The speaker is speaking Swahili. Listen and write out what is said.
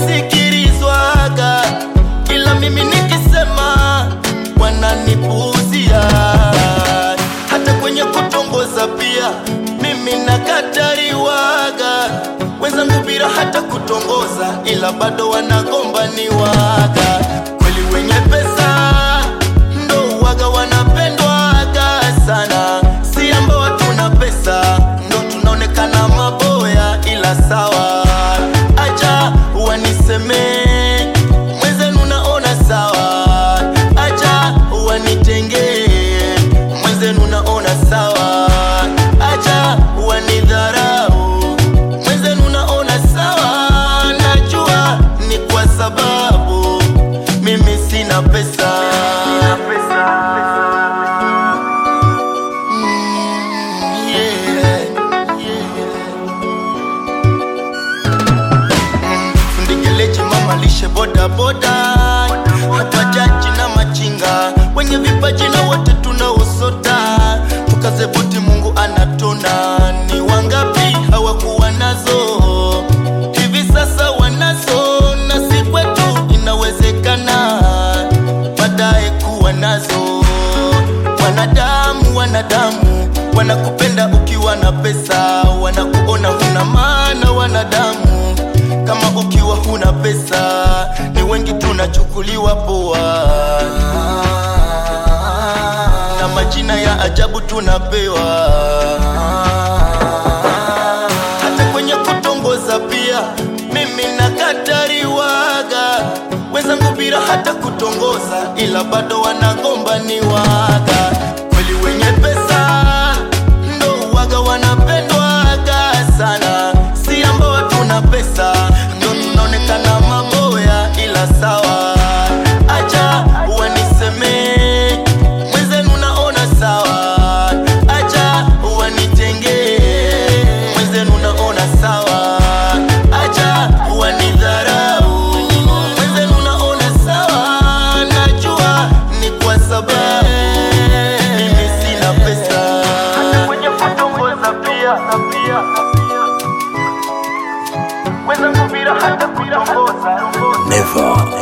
nasikilizwaga, ila mimi nikisema wananipuuzia. Hata kwenye kutongoza pia mimi nakatariwaga, wenzangu bila hata kutongoza, ila bado wanagombaniwaga. Kweli wenye pesa ndo waga wanapendwaga sana, si ambao hatuna pesa ndo tunaonekana maboya, ila sawa, acha wanisemee mwenzenu, naona sawa, acha wanitengee mwenzenu, naona sawa, acha wanidharau mwenzenu, naona sawa, najua ni kwa sababu mimi sina pesa. Mm, yeah, yeah. Fundikelechi mama lishe boda boda, hata jaji na machinga, wenye vipaji na wote tunaosota, tukaze buti, Mungu anatona. Ni wangapi hawakuwa nazo, hivi sasa wanazo, na si kwetu inawezekana baadaye kuwa nazo. Wanadamu, wanadamu wanakupenda ukiwa na pesa, wanakuona huna maana. Wanadamu kama ukiwa huna pesa, ni wengi tunachukuliwa poa, na majina ya ajabu tunapewa. Hata kwenye kutongoza pia mimi nakatariwaga, wenzangu bila hata kutongoza, ila bado wanagombaniwaga. Kweli wenye pesa ndo waga wanapendwaga sana, si ambao hatuna pesa ndo tunaonekana maboya, ila sawa, acha wanisemee mwenzenu, naona sawa, acha wanitengee mwenzenu, naona sawa, acha wanidharau mwenzenu, naona sawa, najua ni kwa sababu mimi sina pesa. Hata kwenye kutongoza pia pia wenzangu bila hata kutongoza Never.